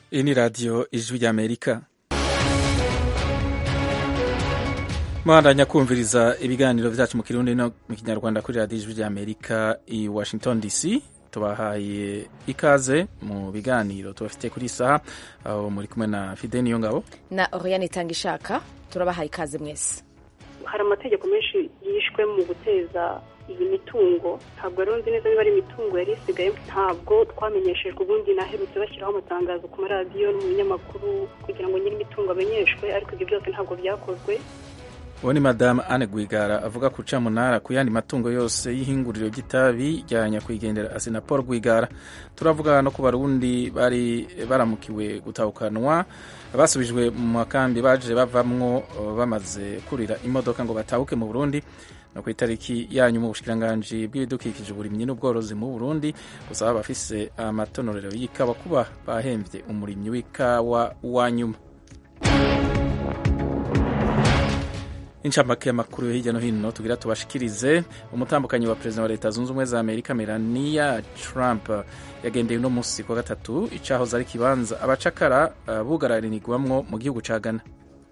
iyi ni radiyo ijwi ry'amerika muhandanya kumviriza ibiganiro byacu mu kirundi no mu kinyarwanda kuri radiyo ijwi ry'amerika i washington dc tubahaye ikaze mu biganiro tubafite kuri saha aho muri kumwe na fide niyo ngabo na oriane itanga ishaka turabahaye ikaze mwese hari amategeko menshi yishwe mu guteza iyi mitungo ntabwo rero nzi neza niba ari imitungo yari isigaye ntabwo twamenyeshejwe ubundi naherutse bashyiraho amatangazo ku maradiyo no mu binyamakuru kugira ngo nyiri imitungo amenyeshwe ariko ibyo byose ntabwo byakozwe uwo ni madamu Anne Rwigara avuga ku camunara ku yandi matungo yose y'ihinguriro ry'itabi rya nyakwigendera asina Paul Rwigara turavuga no ku barundi bari baramukiwe gutahukanwa basubijwe mu makambi baje bavamwo bamaze kurira imodoka ngo batahuke mu Burundi no ku itariki yanyu mu bushikiranganji bw'ibidukikije uburimyi n'ubworozi mu Burundi gusaba abafise amatonorero y'ikawa kuba bahemvye umurimyi w'ikawa wa nyuma incamake y'amakuru yo hirya no hino tugira tubashikirize umutambukanyi wa perezida wa leta zunze ubumwe za amerika melania trump yagendeye uno musi kwa gatatu icahoze ari kibanza abacakara uh, bugararanirwamwo mu gihugu ca ghana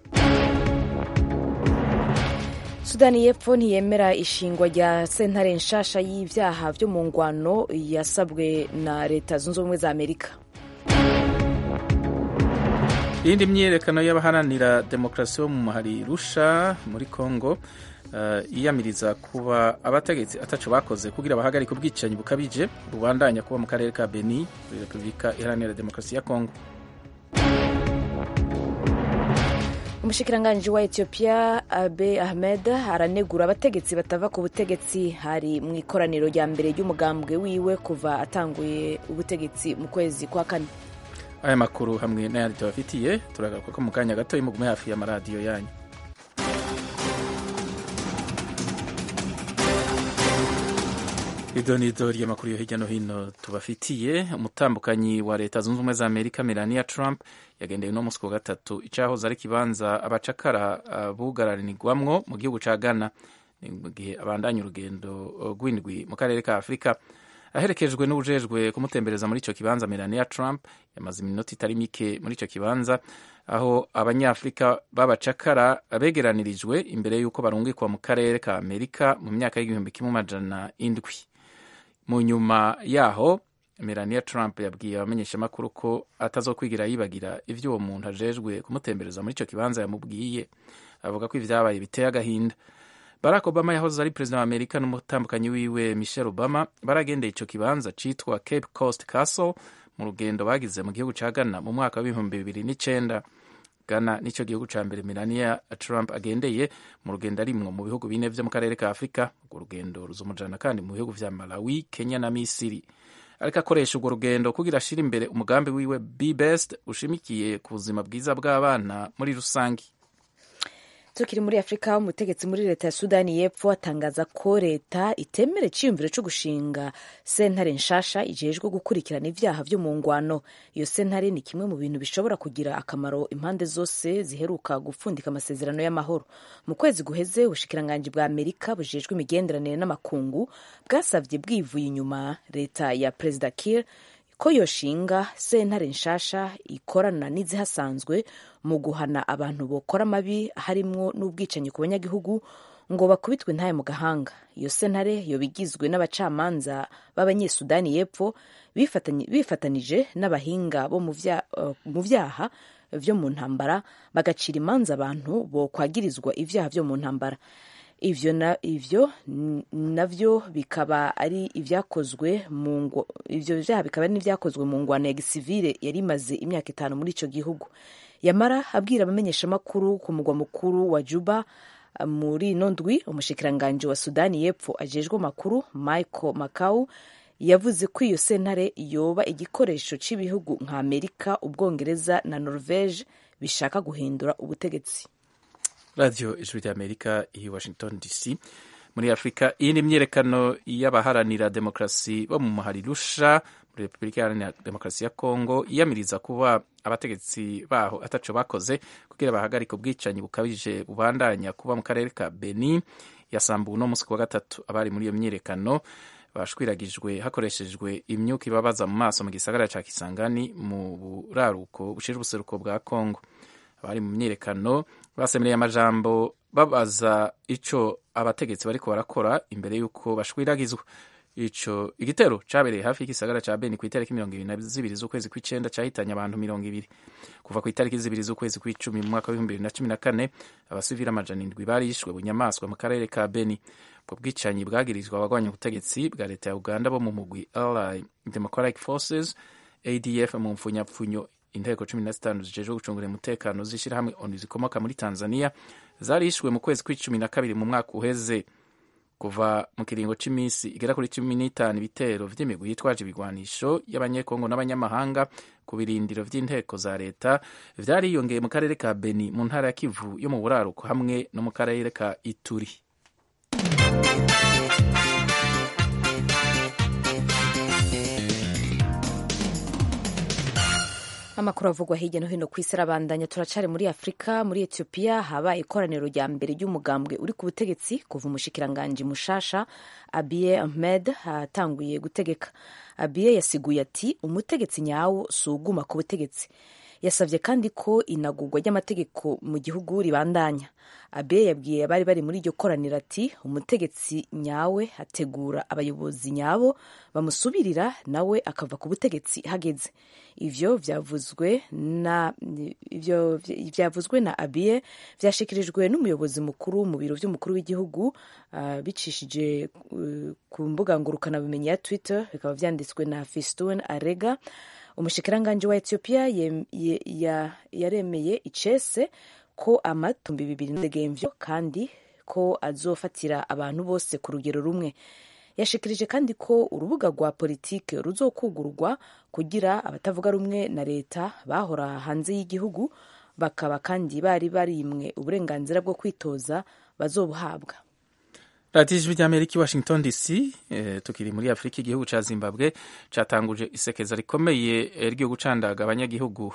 sudani y'epfo ntiyemera ishingwa rya sentare nshasha y'ivyaha vyo mu ngwano yasabwe na leta zunze ubumwe za amerika iyindi myiyerekano y'abaharanira demokarasi bo mu muhari rusha muri congo uh, yiyamiriza kuba abategetsi ataco bakoze kugira bahagarike ubwicanyi bukabije bubandanya kuba mu karere ka beni muri repubulika iharanira demokarasi ya congo umushikiranganji wa ethiopia abe ahmed aranegura abategetsi batava ku butegetsi hari mu ikoraniro rya mbere ry'umugambwe wiwe kuva atanguye ubutegetsi mu kwezi kwa kane aya makuru hamwe n'ayandi tubafitiye turagaruka ko mu kanya gato mugume hafi y'amaradiyo yanyu idonido ry'amakuru yo hirya no hino tubafitiye umutambukanyi wa leta zunze ubumwe za amerika melania trump yagendeye uno munsi wa gatatu icahoze ari kibanza abacakara uh, bugararanirwamwo mu gihugu ca ghana ni mu gihe abandanya urugendo rw'indwi mu karere ka afurika aherekejwe n'ubujejwe kumutembereza muri ico kibanza melania trump yamaze iminota itari mike muri ico kibanza aho abanyafurika b'abacakara begeranirijwe imbere y'uko barungikwa mu karere ka amerika mu myaka y'igihumbi kimwe amajana indwi mu nyuma yaho melania trump yabwiye abamenyeshamakuru ko atazokwigira yibagira ivyo uwo muntu ajejwe kumutembereza muri ico kibanza yamubwiye avuga ko ivyabaye biteye agahinda barack obama yahoze ari perezida wa amerika n'umutambukanyi wiwe michelle obama baragendeye ico kibanza citwa cape coast castle mu rugendo bagize mu gihugu ca ghana mu mwaka w'ibihumbi bibiri n'icenda ghana nico gihugu ca mbere melania trump agendeye mu rugendo arimwo mu bihugu bine vyo mu karere ka afurika urwo rugendo ruzomujana kandi mu bihugu vya malawi kenya na misiri ariko akoresha urwo rugendo kugira ashira imbere umugambi wiwe be best ushimikiye ku buzima bwiza bw'abana muri rusangi tukiri muri afurika umutegetsi muri leta ya sudani y'epfo atangaza ko leta itemera iciyumviro cyo gushinga sentare nshasha ijejwe gukurikirana ivyaha vyo mu ngwano iyo sentare ni kimwe mu bintu bishobora kugira akamaro impande zose ziheruka gupfundika amasezerano y'amahoro mu kwezi guheze ubushikiranganji bwa amerika bujejwe imigenderanire n'amakungu bwasavye bwivuye inyuma leta ya perezida kir ko yoshinga sentare nshasha ikorana n'izihasanzwe mu guhana abantu bokora amabi harimwo n'ubwicanyi ku banyagihugu ngo bakubitwe ntaye mu gahanga iyo sentare yoba igizwe n'abacamanza b'abanyesudani y'epfo bifatanije n'abahinga bo mu vyaha vyo mu ntambara bagacira imanza abantu bokwagirizwa ivyaha vyo mu ntambara ivyo na, ivyo navyo bikaba ari ivyakozwe mu ivyo vyaha bikaba ari n'ivyakozwe mu ngwano ya gisivile yari imaze imyaka itanu muri ico gihugu yamara abwira abamenyeshamakuru ku mugwa mukuru wa Juba muri ino ndwi umushikiranganji wa Sudani y'Epfo ajejwe amakuru Michael Makau yavuze ko iyo sentare yoba igikoresho c'ibihugu nka Amerika, Ubwongereza na Norvege bishaka guhindura ubutegetsi. radiyo ijwi rya amerika i washington dc muri afurika iyi ni imyiyerekano y'abaharanira demokarasi bo mu muhari rusha muri repubulika iharanira demokarasi ya kongo yiyamiriza kuba abategetsi baho ataco bakoze kugira bahagarike ubwicanyi bukabije bubandanya kuba mu karere ka beni yasambuwe uno munsi ku wa gatatu abari muri iyo myiyerekano bashwiragijwe hakoreshejwe imyuka ibabaza mu maso mu gisagara ca kisangani mu buraruko bushira ubuseruko bwa kongo abari mu myiyerekano basemereye amajambo babaza ico abategetsi bariko barakora imbere y'uko bashwiragizwa ico igitero cabereye hafi y'igisagara ca Beni ku itariki mirongo ibiri na zibiri z'ukwezi kw'icenda cahitanye abantu mirongo ibiri kuva ku itariki zibiri z'ukwezi kw'icumi mu mwaka w'ibihumbi bibiri na cumi na kane abasivili amajana indwi barishwe bunyamaswa mu karere ka Beni ubwo bwicanyi bwagirizwa abagwanya ubutegetsi bwa leta ya Uganda bo mu mugwi Allied Democratic Forces ADF mu mfunyapfunyo inteko cumi na zitanu zijejwe gucungura umutekano z'ishirahamwe onu zikomoka muri Tanzania zarishwe mu kwezi kw'icumi na kabiri mu mwaka uheze kuva mu kiringo c'imisi igera kuri cumi n'itanu ibitero vy'imigwi yitwaje ibigwanisho y'abanyekongo n'abanyamahanga ku birindiro vy'inteko za leta vyariyongeye mu karere ka Beni mu ntara ya Kivu yo mu buraruko hamwe no mu karere ka Ituri amakuru avugwa hirya no hino ku isi arabandanya turacari muri afurika muri etiyopiya habaye ikoraniro rya mbere ry'umugambwe uri ku butegetsi kuva umushikiranganji mushasha abiye ahmed atanguye gutegeka abiye yasiguye ati umutegetsi nyawo si uguma ku butegetsi yasabye kandi ko inagurwa ry'amategeko mu gihugu ribandanya abe yabwiye abari bari muri iryo koraniro ati umutegetsi nyawe ategura abayobozi nyabo bamusubirira nawe akava ku butegetsi hageze ivyo vyavuzwe na ivyo vyavuzwe na abiye vyashikirijwe n'umuyobozi mukuru mu biro vy'umukuru w'igihugu uh, bicishije uh, ku mbuga ngurukanabumenyi ya twitter bikaba vyanditswe na fistun arega umushikiranganji wa ethiopia yaremeye icese ko amatumbi bibiri n'indegemvyo kandi ko azofatira abantu bose ku rugero rumwe yashikirije kandi ko urubuga rwa politike ruzokugurwa kugira abatavuga rumwe na leta bahora hanze y'igihugu bakaba kandi bari barimwe uburenganzira bwo kwitoza bazobuhabwa radiyo ijwi ry'amerika i washington dc eh, tukiri muri afurika igihugu ca zimbabwe catanguje isekeza rikomeye ryo gucandaga abanyagihugu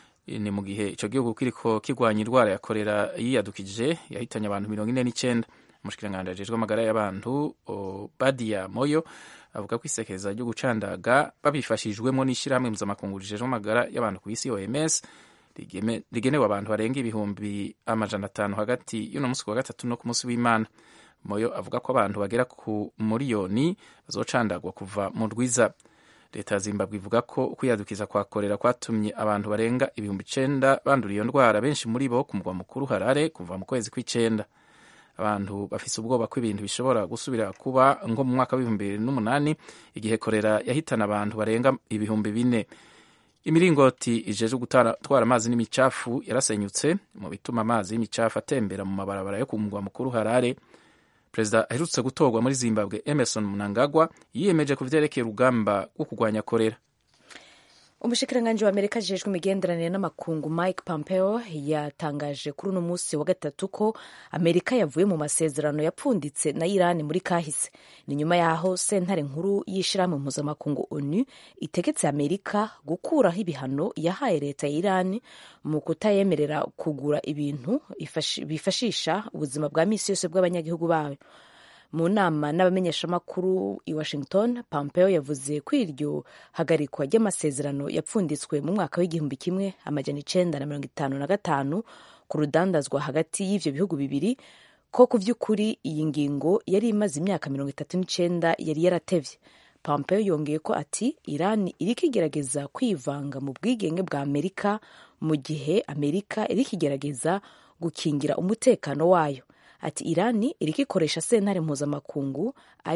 ni mu gihe ico gihugu kiriko kirwanya indwara ya korera yiyadukije yahitanye abantu mirongo ine n'icenda umushikiranganji ajejwe amagara y'abantu badia moyo avuga ko isekeza ryo gucandaga babifashijwemo n'ishirahamwe mpuzamakungu rijejwe amagara y'abantu ku isi oms rigenewe abantu barenga ibihumbi amajana atanu hagati y'uno musi wa gatatu no ku musi w'imana moyo avuga ko abantu bagera ku miliyoni bazocandagwa kuva mu rwiza leta ya zimbabwe ivuga ko ukwiyadukiza kwa korera kwatumye abantu barenga ibihumbi icenda bandura iyo ndwara benshi muri bo ku mugwa mukuru harare kuva mu kwezi kw'icenda abantu bafise ubwoba ko ibintu bishobora gusubira kuba nko mu mwaka w'ibihumbi bibiri n'umunani igihe korera yahitana abantu barenga ibihumbi bine imiringoti ijejwe gutwara amazi n'imicafu yarasenyutse mu bituma amazi y'imicafu atembera mu mabarabara yo ku mugwa mukuru harare perezida aherutse gutorwa muri zimbabwe emerson mnangagwa yiyemeje ku vyerekeye urugamba rwo kurwanya korera umushikiranganji wa amerika ajejwe imigenderanire n'amakungu mike pompeo yatangaje kuri uno munsi wa gatatu ko amerika yavuye mu masezerano yapfunditse na irani muri kahise ni nyuma yaho sentare nkuru y'ishirahamwe mpuzamakungu onu itegetse amerika gukuraho ibihano yahaye leta ya irani mu kutayemerera kugura ibintu bifashisha ubuzima bwa misi yose bw'abanyagihugu bayo mu nama n'abamenyeshamakuru i washington pompeo yavuze ko iryo hagarikwa ry'amasezerano yapfunditswe mu mwaka w'igihumbi kimwe amajana icenda na mirongo itanu na gatanu ku rudandazwa hagati y'ivyo bihugu bibiri ko ku vy'ukuri iyi ngingo yari imaze imyaka mirongo itatu n'icenda yari yaratevye pompeo yongeye ko ati irani iriko igerageza kwivanga mu bwigenge bwa amerika mu gihe amerika iriko igerageza gukingira umutekano wayo ati irani iriko ikoresha sentare mpuzamakungu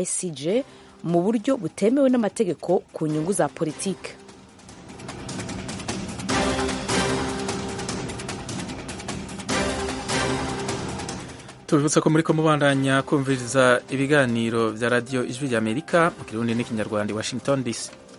icj mu buryo butemewe n'amategeko ku nyungu za politike tubibutsa ko muri ko mubandanya kumviriza ibiganiro vya radiyo ijwi rya amerika mu kirundi n'ikinyarwanda i washington dc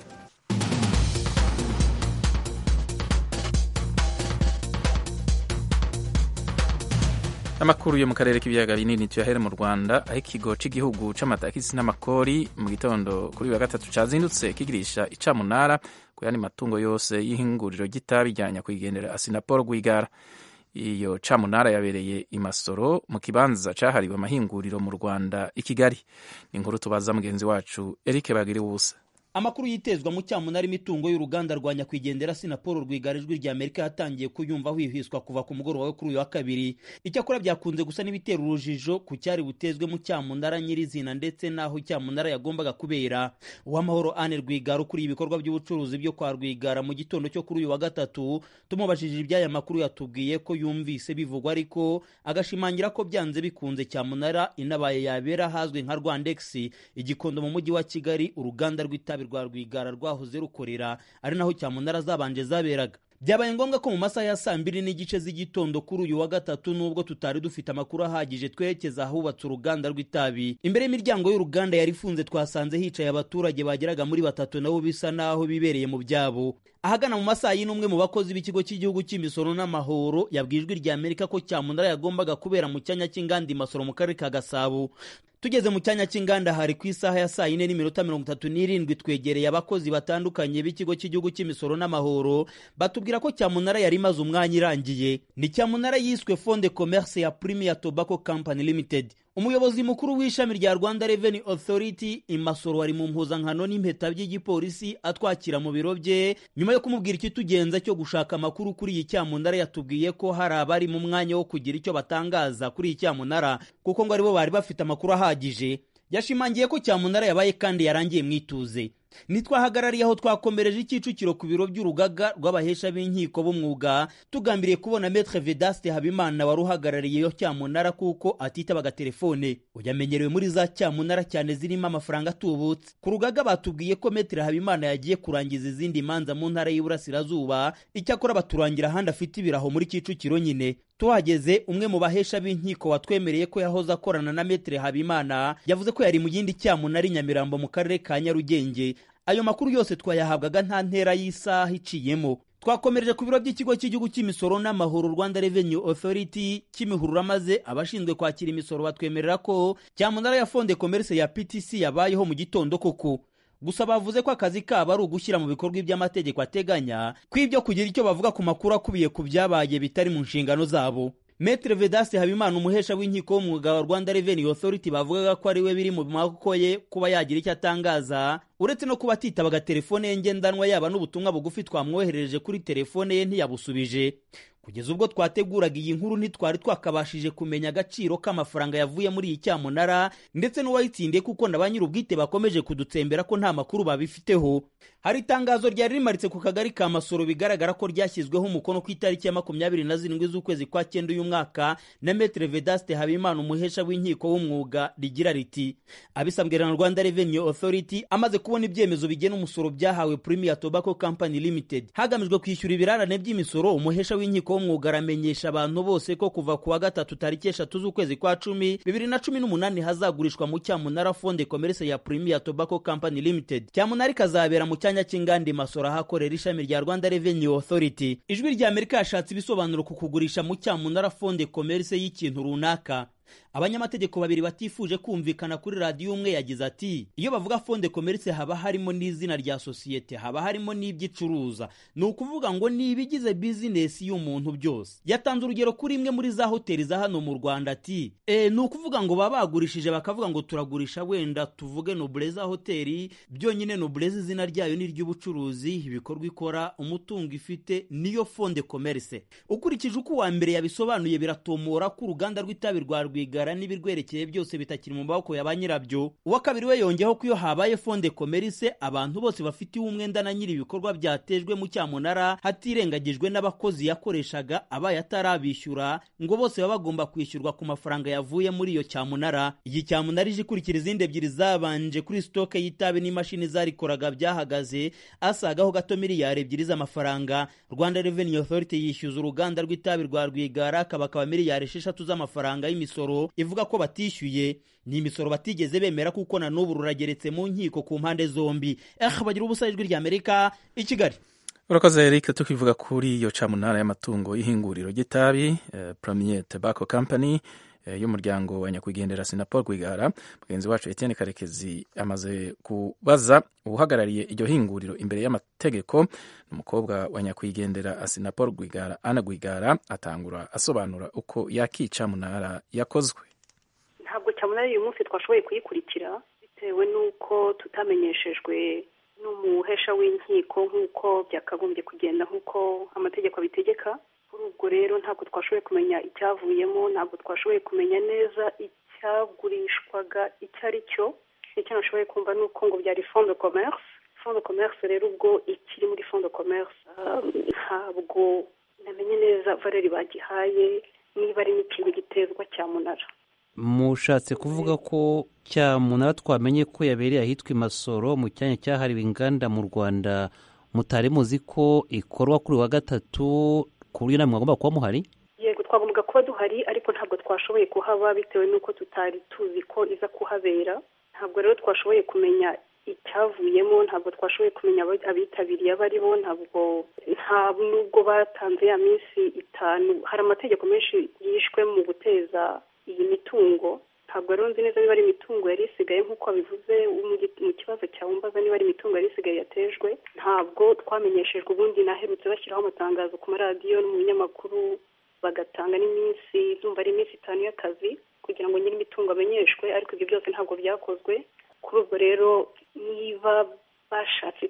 amakuru yo mu karere k'ibiyaga binini tuyahere mu rwanda aho ikigo cy'igihugu c'amatakisi n'amakori mu gitondo kuri wa gatatu cazindutse kigirisha icamunara ku yandi matungo yose y'ihinguriro ry'itabi rya nyakwigendera asinapol rwigara iyo camunara yabereye i masoro mu kibanza cahariwe amahinguriro mu rwanda i kigali ni inkuru tubaza mugenzi wacu eric bagiriwe ubusa amakuru yitezwa mu cyamunara imitungo y'uruganda rwa nyakwigendera sinapolo rwigara ijwi rya amerika yatangiye kuyumva hwihwiswa kuva ku mugoroba wo kuri uyu wa kabiri icyakora byakunze gusa n'ibitera urujijo ku cyari butezwe mu cyamunara nyirizina ndetse n'aho icyamunara yagombaga kubera uwamahoro ane rwigara ukuriye ibikorwa by'ubucuruzi byo kwa rwigara mu gitondo cyo kuri uyu wa gatatu tumubajije iby'aya makuru yatubwiye ko yumvise bivugwa ariko agashimangira ko byanze bikunze cyamunara inabaye yabera ahazwi nka rwandex igikondo mu mujyi wa kigali uruganda rw'itabi rwa rwigara rwahoze rukorera ari naho cyamunara zabanje zaberaga byabaye ngombwa ko mu masaha ya saa mbiri n'igice z'igitondo kuri uyu wa gatatu nubwo tutari dufite amakuru ahagije twerekeza ahubatse uruganda rw'itabi imbere y'imiryango y'uruganda yari ifunze twasanze hicaye abaturage bageraga muri batatu nabo bisa naho bibereye mu byabo ahagana mu masaha y'inumwe mu bakozi b'ikigo cy'igihugu cy'imisoro n'amahoro yabwiye ijwi rya amerika ko cyamunara yagombaga kubera mu cyanya cy'inganda imasoro mu karere ka gasabo tugeze mu cyanya cy'inganda hari ku isaha ya saa yine n'iminota mirongo itatu n'irindwi twegereye abakozi batandukanye b'ikigo cy'igihugu cy'imisoro n'amahoro batubwira ko cyamunara yari imaze umwanya irangiye ni cyamunara yiswe fonde commerce ya premier tobacco company limited umuyobozi mukuru w'ishami rya rwanda revenue authority imasoro wari mu mpuzankano n'impeta by'igipolisi atwakira mu biro bye nyuma yo kumubwira ikitugenza cyo gushaka amakuru kuri iyi cyamunara yatubwiye ko hari abari mu mwanya wo kugira icyo batangaza kuri iyi cyamunara kuko ngo aribo bari bafite amakuru ahagije yashimangiye ko cyamunara yabaye kandi yarangiye mwituze ntitwahagarariye aho twakomereje icyicukiro ku biro by'urugaga rw'abahesha b'inkiko b'umwuga tugambiriye kubona metre vedaste habimana wari uhagarariye iyo cyamunara kuko atitabaga telefone uyamenyerewe muri za cyamunara cyane zirimo amafaranga atubutse ku rugaga batubwiye ko metre habimana yagiye kurangiza izindi manza mu ntara y'iburasirazuba icyakora baturangira ahandi afite ibiraho muri kicukiro nyine tuhageze umwe mu bahesha b'inkiko watwemereye ko yahoze akorana na metre habimana yavuze ko yari mu yindi cyamunara i nyamirambo mu karere ka nyarugenge ayo makuru yose twayahabwaga nta ntera y'isaha iciyemo twakomereje ku biro by'ikigo cy'igihugu cy'imisoro n'amahoro rwanda revenue authority kimihurura maze abashinzwe kwakira imisoro batwemerera ko cyamunara ya fonde commerce ya ptc yabayeho mu gitondo koko gusa bavuze ko akazi kabo ari ugushyira mu bikorwa iby'amategeko ateganya ko ibyo kugira icyo bavuga ku makuru akubiye ku byabaye bitari mu nshingano zabo Metre Vedaste Habimana umuhesha w'inkiko w'umwuga wa Rwanda Revenue Authority bavugaga ko ari we biri mu maboko ye kuba yagira icyo atangaza uretse no kuba atitabaga telefone ye ngendanwa yaba n'ubutumwa bugufi twamwoherereje kuri telefone ye ntiyabusubije kugeza ubwo twateguraga iyi nkuru ntitwari twakabashije kumenya agaciro k'amafaranga yavuye muri iyi cyamunara ndetse n'uwayitsindiye kuko na ba nyir'ubwite bakomeje kudutsembera ko nta makuru babifiteho hari itangazo ryari rimaritse ku kagari ka masoro bigaragara ko ryashyizweho umukono ku itariki ya makumyabiri na zirindwi z'ukwezi kwa cyenda uyu mwaka na metre vedaste habimana umuhesha w'inkiko w'umwuga rigira riti abisabwe na rwanda revenue authority amaze kubona ibyemezo bigena umusoro byahawe premier tobacco company limited hagamijwe kwishyura ibirarane by'imisoro umuhesha w'inkiko w'umwuga aramenyesha abantu bose ko kuva ku wa gatatu tariki eshatu z'ukwezi kwa cumi bibiri na cumi n'umunani hazagurishwa mu cyamunara fonde commerce ya premier tobacco company limited cyamunara ikazabera mu cyanya cy'inganda masoro ahakorera ishami rya rwanda revenue authority ijwi rya amerika yashatse ibisobanuro ku kugurisha mu cyamunara fonde commerce y'ikintu runaka abanyamategeko babiri batifuje kumvikana kuri radiyo umwe yagize ati iyo bavuga fonde commerce haba harimo n'izina rya sosiyete haba harimo n'ibyo icuruza ni ukuvuga ngo ni ibigize bizinesi y'umuntu byose yatanze urugero kuri imwe muri za hoteli za hano mu rwanda ati e, ni ukuvuga ngo baba bagurishije bakavuga ngo turagurisha wenda tuvuge nobleza hoteli byonyine nobleza izina ryayo ni iry'ubucuruzi ibikorwa ikora umutungo ifite niyo fonde commerce ukurikije uko uwa mbere yabisobanuye biratomora ko uruganda rw'itabi rwa rwigara n'ibirwerekeye byose bitakiri mu maboko ya ba nyirabyo uwa kabiri we yongeyeho ko iyo habaye fonde commerce abantu bose bafitiwe umwenda na nyiri ibikorwa byatejwe mu cyamunara hatirengagijwe n'abakozi yakoreshaga abaye atarabishyura ngo bose baba bagomba kwishyurwa ku mafaranga yavuye muri iyo cyamunara iyi cyamunara ije ikurikira izindi ebyiri zabanje kuri sitoke y'itabi n'imashini zarikoraga byahagaze asagaho gato miliyari ebyiri z'amafaranga rwanda revenue authority yishyuza uruganda rw'itabi rwa rwigara kabakaba miliyari esheshatu z'amafaranga y'imisoro ivuga ko batishyuye ni imisoro batigeze bemera kuko na n'ubu rurageretse mu nkiko ku mpande zombi eh bagira ubusa ijwi rya amerika i kigali urakoze eric tukivuga kuri iyo camunara y'amatungo y'ihinguriro ry'itabi eh, premier tobacco company y'umuryango wa nyakwigendera sinapol rwigara mugenzi wacu etienne karekezi amaze kubaza uhagarariye iryo hinguriro imbere y'amategeko umukobwa wa nyakwigendera asinapol rwigara ana rwigara atangura asobanura uko yakica munara yakozwe ntabwo cyamunara uyu munsi twashoboye kuyikurikira bitewe n'uko tutamenyeshejwe n'umuhesha w'inkiko nk'uko byakagombye kugenda nk'uko amategeko abitegeka kuri ubwo rero ntabwo twashoboye kumenya icyavuyemo ntabwo twashoboye kumenya neza icyagurishwaga icyo ari cyo icyo nashoboye kumva ni uko ngo byari fond de commerce fond de commerce rero ubwo ikiri muri fond de commerce ntabwo namenye neza valeri bagihaye niba ari n'ikintu gitezwa cyamunara mushatse kuvuga ko cyamunara twamenye ko yabereye ahitwa imasoro mu cyanya cyahariwe inganda mu rwanda mutari muzi ko ikorwa kuri wa gatatu ku buryo namwe mwagomba kuba muhari yego twagombaga kuba duhari ariko ntabwo twashoboye kuhaba bitewe n'uko tutari tuzi ko iza kuhabera ntabwo rero twashoboye kumenya icyavuyemo ntabwo twashoboye kumenya abitabiriye abo ari bo ntabwo nta nubwo batanze ya minsi itanu hari amategeko menshi yishwe mu guteza iyi mitungo ntabwo rero nzi neza niba ari imitungo yari isigaye nk'uko wabivuze mu kibazo cyawe umbaza niba ari imitungo yari isigaye yatejwe ntabwo twamenyeshejwe ubundi naherutse bashyiraho amatangazo ku maradiyo no mu binyamakuru bagatanga n'iminsi zumva ari iminsi itanu y'akazi kugira ngo nyiri imitungo amenyeshwe ariko ibyo byose ntabwo byakozwe kuri ubwo rero niba bashatse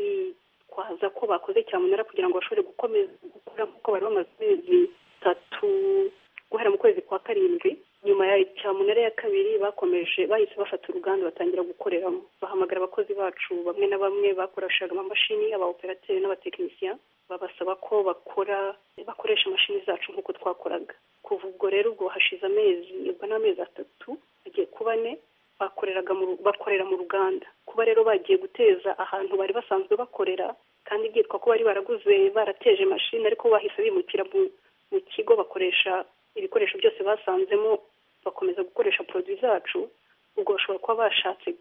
kwitwaza ko bakoze cyamunara kugira ngo bashobore gukomeza gukora nk'uko bari bamaze amezi atatu guhera mu kwezi kwa karindwi nyuma ya cyamunara ya kabiri bakomeje bahise bafata uruganda batangira gukoreramo bahamagara abakozi bacu bamwe na bamwe bakoreshaga amamashini abaoperateri n'abatekinisiya babasaba ko bakora bakoresha imashini zacu nk'uko twakoraga kuva ubwo rero ubwo hashize amezi ubwo ni amezi atatu agiye kuba ane bakoreraga bakorera mu ruganda kuba rero bagiye guteza ahantu bari basanzwe bakorera kandi byitwa ko bari baraguze barateje mashini ariko bahise bimukira mu kigo bakoresha ibikoresho byose basanzemo bakomeza gukoresha poroduwi zacu ubwo bashobora kuba bashatse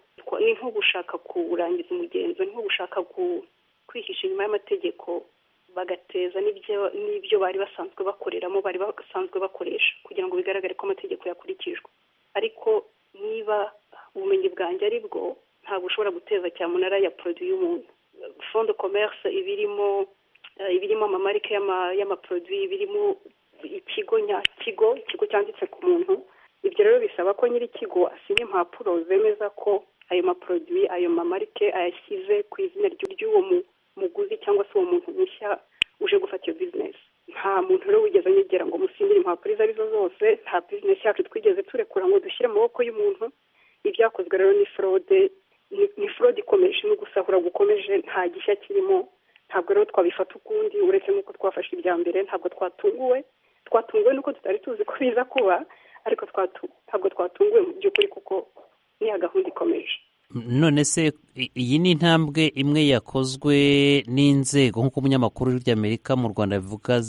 ni nko gushaka kurangiza umugenzo ni nko gushaka kwihisha inyuma y'amategeko bagateza n'ibyo bari basanzwe bakoreramo bari basanzwe bakoresha kugira ngo bigaragare ko amategeko yakurikijwe ariko niba ubumenyi bwanjye ari bwo ntabwo ushobora guteza cyamunara ya poroduwi y'umuntu fond de commerce ibirimo ibirimo amamarike y'amaporoduwi birimo ikigo nyakigo ikigo cyanditse ku muntu ibyo rero bisaba ko nyiri ikigo asinya impapuro zemeza ko ayo maporoduwi ayo mamarike ayashyize ku izina ry'uwo muguzi cyangwa se uwo muntu mushya uje gufata iyo bizinesi nta muntu rero wigeze anyegera ngo musinyire impapuro izo arizo zose nta bizinesi yacu twigeze turekura ngo dushyire mu maboko y'umuntu ibyakozwe rero ni forode ni forode ikomeje no gusahura gukomeje nta gishya kirimo ntabwo rero twabifata ukundi uretse n'uko twafashe ibya mbere ntabwo twatunguwe twatunguwe nuko tutari tuzi ko biza kuba ariko ntabwo twatunguwe mu by'ukuri kuko niya gahunda ikomeje none se iyi ni intambwe imwe yakozwe n'inzego nk'uko umunyamakuru ry'amerika mu rwanda bivuga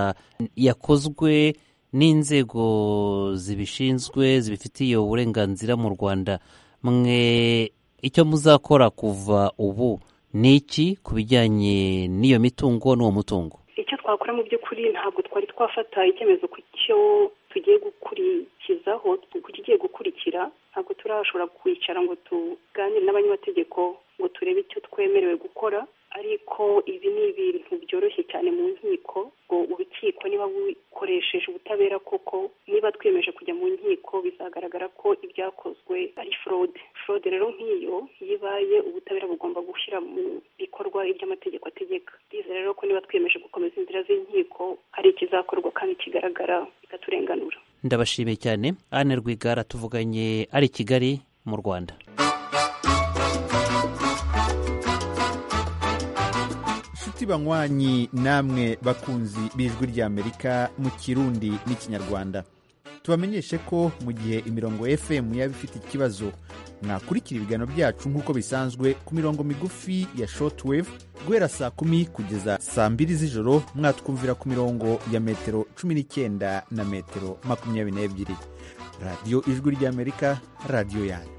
yakozwe n'inzego zibishinzwe zibifitiye uburenganzira mu rwanda mwe icyo muzakora kuva ubu ni iki ku bijyanye n'iyo mitungo n'uwo mutungo icyo twakora mu by'ukuri ntabwo twari twafata icyemezo ku cyo tugiye gukurikizaho ku kigiye gukurikira ntabwo turashobora kwicara ngo tuganire n'abanyamategeko ngo turebe icyo twemerewe gukora ariko ibi ni ibintu byoroshye cyane mu nkiko ngo urukiko niba bukoresheje ubutabera koko niba twiyemeje kujya mu nkiko bizagaragara ko ibyakozwe ari forode forode rero nk'iyo iyo ibaye ubutabera bugomba gushyira mu bikorwa iby'amategeko ategeka bize rero ko niba twiyemeje gukomeza inzira z'inkiko hari ikizakorwa kandi kigaragara bikaturenganura ndabashimiye cyane Anne Rwigara tuvuganye ari i Kigali mu Rwanda inshuti banywanyi namwe bakunzi b'ijwi ry'amerika mu kirundi n'ikinyarwanda tubamenyeshe ko mu gihe imirongo fm yaba ifite ikibazo mwakurikira ibiganiro byacu nk'uko bisanzwe ku mirongo migufi ya shortwave guhera saa kumi kugeza saa mbiri z'ijoro mwatwumvira ku mirongo ya metero cumi n'icyenda na metero makumyabiri n'ebyiri radiyo ijwi ry'amerika radiyo yanyu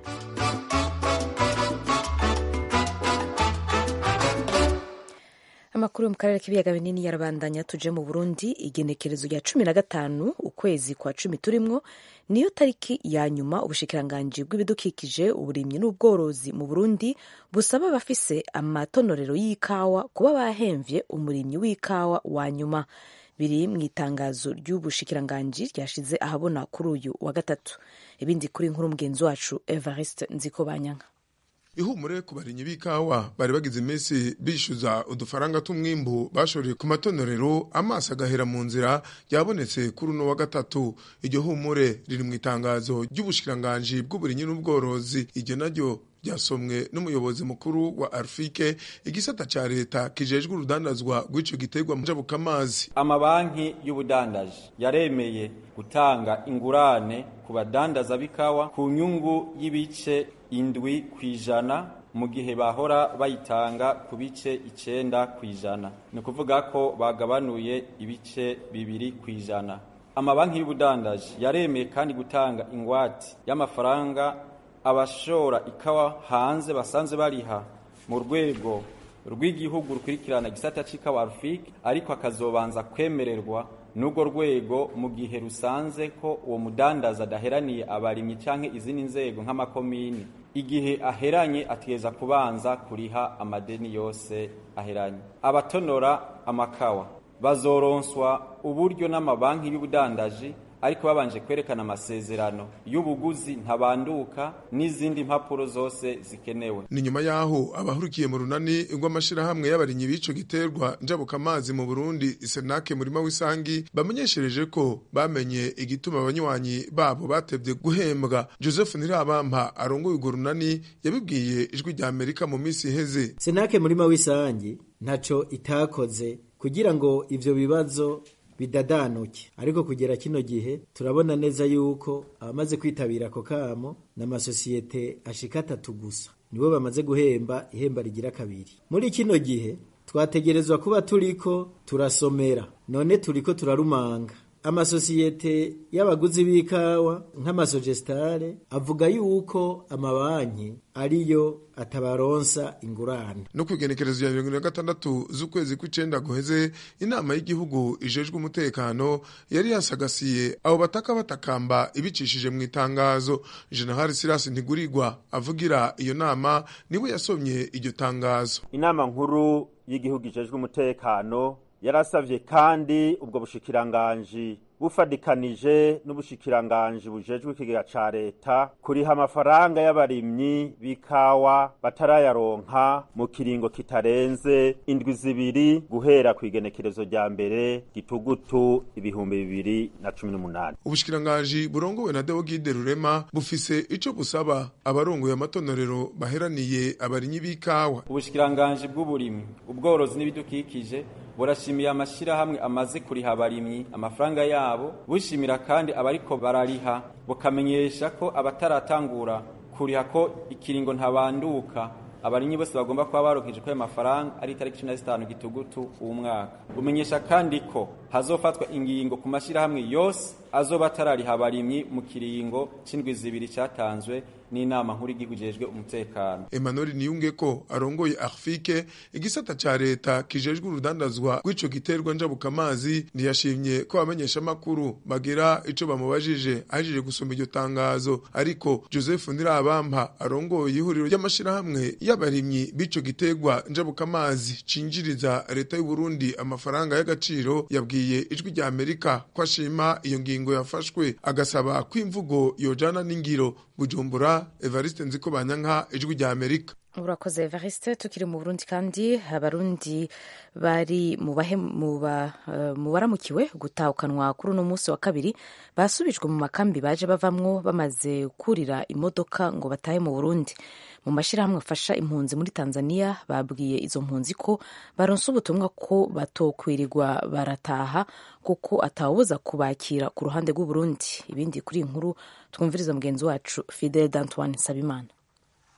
amakuru yo mu karere k'ibiyaga binini yarabandanya tuje mu burundi igenekerezo rya cumi na gatanu ukwezi kwa cumi turimwo niyo tariki ya nyuma ubushikiranganji bw'ibidukikije uburimyi n'ubworozi mu burundi busaba abafise amatonorero y'ikawa kuba bahemvye umurimyi w'ikawa wa nyuma biri mu itangazo ry'ubushikiranganji ryashize ahabona kuri uyu wa gatatu ibindi kuri nkuru mugenzi wacu evariste nziko banyanka ihumure ku barinyi b'ikawa bari bagize iminsi bishyuza udufaranga tw'umwimbu bashoreye ku matonorero amaso agahera mu nzira ryabonetse kuri uno wa gatatu iryo humure riri mu itangazo ry'ubushikiranganji bw'uburinyi n'ubworozi iryo naryo ryasomwe n'umuyobozi mukuru wa arfike igisata ca leta kijejwe urudandazwa rw'ico giterwa njabukamazi amabanki y'ubudandaji yaremeye gutanga ingurane ku badandaza b'ikawa ku nyungu y'ibice indwi ku ijana mu gihe bahora bayitanga ku bice icenda ku ijana ni ukuvuga ko bagabanuye ibice bibiri ku ijana amabanki y'ubudandaji yaremeye kandi gutanga ingwate y'amafaranga abashora ikawa hanze basanze bariha mu rwego rw'igihugu rukurikirana gisata c'ikawa arufike ariko akazobanza kwemererwa n'urwo rwego mu gihe rusanze ko uwo mudandaza adaheraniye abarimyi canke izindi nzego nk'amakomini igihe aheranye ategeza kubanza kuriha amadeni yose aheranye abatonora amakawa bazoronswa uburyo n'amabanki y'ubudandaji ariko babanje kwerekana amasezerano y'ubuguzi ntabanduka n'izindi mpapuro zose zikenewe ni nyuma yaho abahurikiye mu runani rw'amashirahamwe y'abarinyi b'ico giterwa njabukamazi mu Burundi Senake murima w'isangi bamenyeshereje ko bamenye igituma abanywanyi babo batevye guhembwa Joseph Nirabampa arongoye urwo runani yabibwiye ijwi rya Amerika mu minsi iheze Senake murima w'isangi ntaco itakoze kugira ngo ivyo bibazo bidadanuke ariko kugera kino gihe turabona neza yuko abamaze kwitabira ako kamo n'amasosiyete ashika atatu gusa nibo bamaze guhemba ihemba rigira kabiri muri kino gihe twategerezwa kuba turiko turasomera none turiko turarumanga amasosiyete y'abaguzi b'ikawa nk'amasogestare avuga yuko amabanki ariyo atabaronsa ingurane no kwigenekerezo ya mirongo na gatandatu z'ukwezi kw'icenda guheze inama y'igihugu ijejwe umutekano yari yasagasiye abo bataka batakamba ibicishije mu itangazo jenerali sirasi ntigurirwa avugira iyo nama niwe yasomye iryo tangazo inama nkuru y'igihugu ijejwe umutekano yarasavye kandi ubwo bushikiranganji bufadikanije n'ubushikiranganji bujejwe ikigega ca leta kuriha amafaranga y'abarimyi b'ikawa batarayaronka mu kiringo kitarenze indwi zibiri guhera ku igenekerezo rya mbere gitugutu ibihumbi bibiri na cumi n'umunani ubushikiranganji burongowe na deogide rurema bufise ico busaba abarongoye amatonorero baheraniye abarimyi b'ikawa ubushikiranganji bw'uburimyi ubworozi n'ibidukikije burashimiye amashirahamwe amaze kuriha abarimyi amafaranga yabo bushimira kandi abariko barariha bukamenyesha ko abataratangura kuriha ko ikiringo ntabanduka abarimyi bose bagomba kuba barokeje ko ayo mafaranga ari itariki cumi na zitanu gitugutu uwu mwaka bumenyesha kandi ko hazofatwa ingingo ku mashirahamwe yose azoba atarariha abarimyi mu kiringo c'indwi zibiri catanzwe n'inama nkuru y'igihugu ijejwe umutekano Emmanuel Niyunge ko arongoye Arfike igisata ca leta kijejwe urudandazwa rw'ico giterwa njabukamazi ntiyashimye ko abamenyesha makuru bagira ico bamubajije ajije gusoma iryo tangazo ariko Joseph Ndirabampa arongoye ihuriro ry'amashirahamwe y'abarimyi b'ico giterwa njabukamazi cinjiriza leta y'u Burundi amafaranga y'agaciro yabwiye ijwi rya Amerika ko ashima iyo ngingo yafashwe agasaba ko imvugo yojana n'ingiro Bujumbura Evariste Nziko Banyanka ijwi rya Amerika urakoze evariste tukiri mu burundi kandi abarundi bari mu baramukiwe gutahukanwa kuri uno munsi wa kabiri basubijwe mu makambi baje bavamwo bamaze kurira imodoka ngo batahe mu burundi mu mashyirahamwe afasha impunzi muri tanzania babwiye izo mpunzi ko baronse ubutumwa ko batokwirirwa barataha kuko atawubuza kubakira ku ruhande rw'uburundi ibindi kuri iyi nkuru twumviriza mugenzi wacu fidel d'antoine sabimana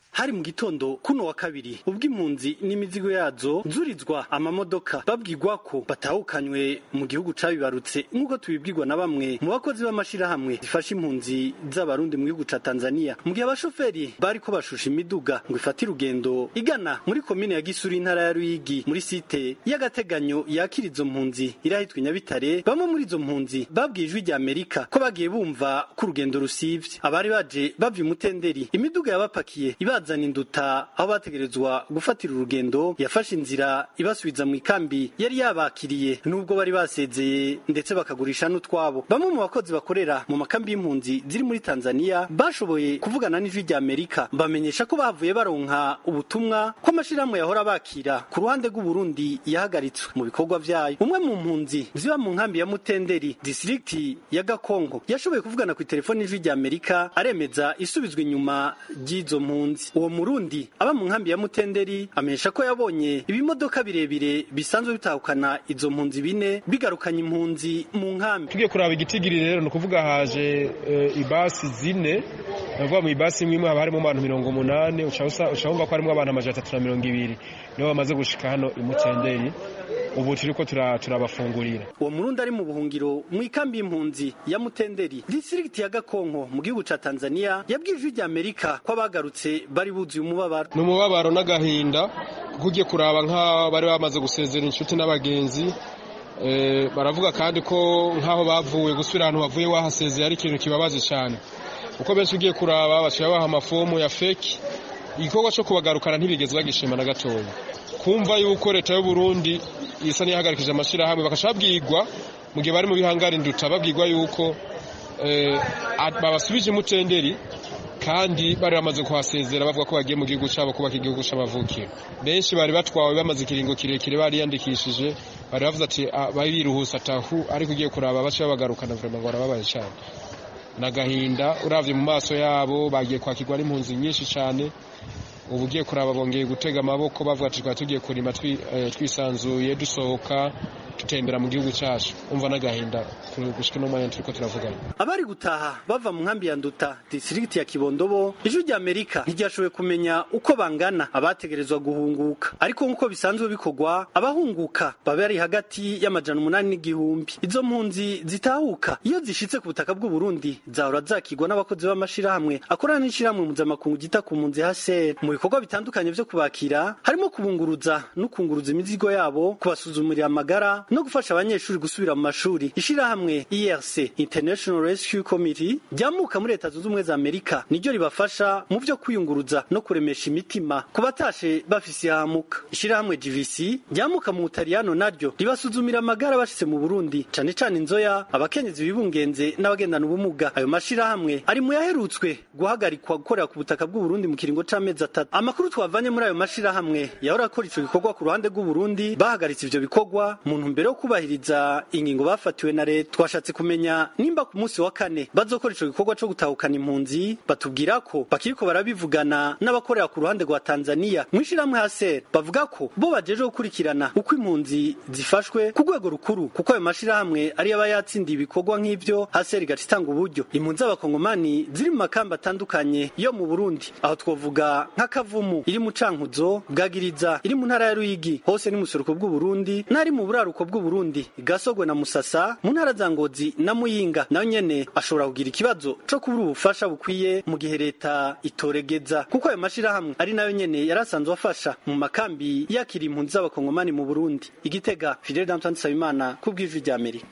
hari mu gitondo kuno wa kabiri ubwo impunzi n'imizigo yazo zurizwa amamodoka babwirwa ko batahukanywe mu gihugu cabibarutse nk'uko tubibwirwa na bamwe mu bakozi b'amashirahamwe zifasha impunzi z'abarundi mu gihugu ca Tanzania mu gihe abashoferi bariko bashusha imiduga ngo ifate urugendo igana muri komine ya Gisuru intara ya Ruyigi muri site y'agateganyo yakira izo mpunzi irahitwa Nyabitare bamwe muri izo mpunzi babwiye ijwi rya Amerika ko bagiye bumva ko urugendo rusivye abari baje bava imutenderi imiduga yabapakiye ibazana induta aho bategerezwa gufatira urugendo yafashe inzira ibasubiza mu ikambi yari yabakiriye nubwo bari basezeye ndetse bakagurisha n'utwabo bamwe mu bakozi bakorera mu makambi y'impunzi ziri muri Tanzania bashoboye kuvugana n'ijwi rya Amerika bamenyesha ko bavuye baronka ubutumwa ko amashirahamwe yahora bakira ku ruhande rw'u Burundi yahagaritswe mu bikorwa vyayo umwe mu mpunzi ziba mu nkambi ya Mutenderi district ya Gakongo yashoboye kuvugana ku telefoni y'ijwi rya Amerika aremeza isubizwa inyuma ry'izo mpunzi uwo murundi aba mu nkambi ya Mutenderi amenyesha ko yabonye ibimodoka birebire bisanzwe bitahukana izo mpunzi bine bigarukanye impunzi mu nkambi tugiye kuraba igitigiri rero ni ukuvuga haje e, ibasi zine navuga mu ibasi imwe imwe haba harimo abantu mirongo umunani uca wumva ko harimo abantu amajana atatu na mirongo ibiri nibo bamaze gushika hano imutenderi ubu turiko turabafungurira uwo murundi ari mu buhungiro mu ikambi y'impunzi ya mutenderi district ya gakonko mu gihugu ca tanzania yabwiye ijwi rya amerika ko abagarutse bari buzuye umubabaro ni umubabaro n'agahinda kuko ugiye kuraba nk'abari bamaze gusezera inshuti n'abagenzi baravuga kandi ko nk'aho bavuye gusubira ahantu bavuye wahasezeye ari ikintu kibabaje cyane kuko benshi ugiye kuraba baciye baha amafomu ya feki igikorwa cyo kubagarukana ntibigeze bagishima na gatoya kumva yuko leta y'u Burundi isa n'iyahagarikije amashyirahamwe bakasha babwirwa mu gihe bari mu bihangari nduta babwirwa yuko babasubije imutenderi kandi bari bamaze kuhasezera bavuga ko bagiye mu gihugu cyabo kubaka igihugu cy'amavukiro benshi bari batwawe bamaze ikiringo kirekire bariyandikishije bari bavuze ati bari biruhuse atahu ariko ugiye kuraba bace babagarukana vrema ngo barababaye cyane nagahinda uravye mu maso yabo bagiye kwakirwa n'impunzi nyinshi cyane ubu ugiye kuraba bongeye gutega amaboko bavuga ati twari tugiye kurima twisanzuye dusohoka tutembera mu gihugu cyacu umva n'agahinda gushika no mwanya turiko turavugana abari gutaha bava mu nkambi ya nduta district ya kibondobo ijwi rya amerika ntiryashoboye kumenya uko bangana abategerezwa guhunguka ariko nk'uko bisanzwe bikorwa abahunguka baba bari hagati y'amajana umunani n'igihumbi izo mpunzi zitahuka iyo zishitse ku butaka bw'u Burundi zahora zakigwa n'abakozi b'amashirahamwe akorana n'ishirahamwe mpuzamakungu gita ku mpunzi HCR mu bikorwa bitandukanye vyo kubakira harimo kubunguruza no kunguruza imizigo yabo kubasuzumira amagara no gufasha abanyeshuri gusubira mu mashuri ishirahamwe ERC International Rescue Committee ryamuka muri leta zunze ubumwe za Amerika niryo ribafasha mu vyo kwiyunguruza no kuremesha imitima ku batashe bafise ihamuka ishirahamwe GVC ryamuka mu Butaliyano naryo ribasuzumira amagara bashitse mu Burundi cane cane inzoya abakenyezi bibungenze n'abagendana ubumuga ayo mashirahamwe ari mu yaherutswe guhagarikwa gukorera ku butaka bw'u Burundi mu kiringo c'amezi atatu amakuru twavanye muri ayo mashirahamwe yahora akora ico gikorwa ku ruhande rw'u Burundi bahagaritse ivyo bikorwa mu ntumbero yo kubahiriza ingingo bafatiwe na leta twashatse kumenya nimba ku munsi wa kane bazokora ico gikorwa co gutahukana impunzi batubwira ko bakiriko barabivugana n'abakorera ku ruhande rwa Tanzania mwishirahamwe haser bavuga ko bo bajeje gukurikirana uko impunzi zifashwe ku rwego rukuru kuko ayo mashirahamwe ari aba yatsindiye ibikorwa nk'ivyo haser igaca itanga uburyo impunzi z'abakongomani ziri mu makamba atandukanye yo mu Burundi aho twovuga nk'akavumu iri mu cankuzo bwagiriza iri mu ntara ya Ruyigi hose ni musuruko bw'u Burundi n'ari mu buraruko bw'u Burundi gasogwe na Musasa mu ntara za Ngozi na Muyinga nayo nyene ashobora kugira ikibazo co kubura ubufasha bukwiye mu gihe leta itoregeza kuko ayo mashirahamwe ari nayo nyene yarasanzwe afasha mu makambi yakira impunzi z'abakongomani mu Burundi igitega Fidel Danton Sabimana kubw'ijwi rya Amerika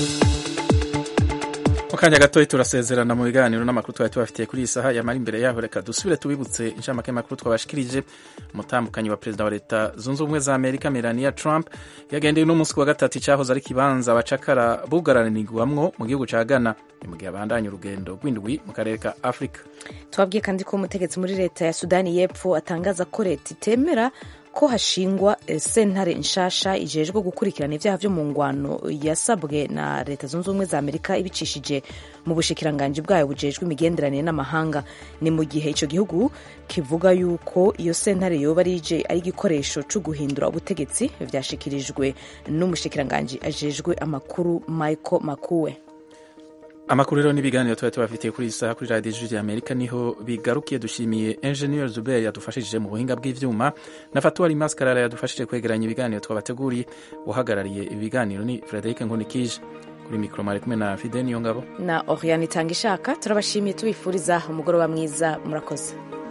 mu kanya gatoya turasezerana mu biganiro n'amakuru twari tubafitiye kuri iyi saha yamara imbere yaho reka dusubire tubibutse inshamake y'amakuru twabashikirije umutambukanyi wa perezida wa leta zunze ubumwe za amerika melania trump yagendeye n'umunsi wa gatatu icyahoze ari ikibanza abacakara bugaranirwamwo mu gihugu ca ghana ni mu gihe abandanya urugendo rw'indwi mu karere ka afurika twabwiye kandi ko umutegetsi muri leta ya sudani y'epfo atangaza ko leta itemera ko hashingwa sentare nshasha ijejwe gukurikirana ibyaha byo mu ngwano yasabwe na leta zunze ubumwe za amerika ibicishije mu bushikiranganji bwayo bujejwe imigenderanire n'amahanga ni mu gihe icyo gihugu kivuga yuko iyo sentare yoba ari ije ari igikoresho cyo guhindura ubutegetsi byashikirijwe n'umushikiranganji ajejwe amakuru michael makuwe amakuru rero n'ibiganiro tuba tubafitiye kuri iyi saha kuri radiyo ijwi amerika niho bigarukiye dushimiye enjeniyeri zuberi yadufashije mu buhinga bw'ibyuma na fatuwari maskarara yadufashije kwegeranya ibiganiro twabateguriye uhagarariye ibiganiro ni frederic nkunikije kuri mikoro mwari kumwe na fide niyo ngabo na oriane itanga ishaka turabashimiye tubifuriza umugoroba mwiza murakoze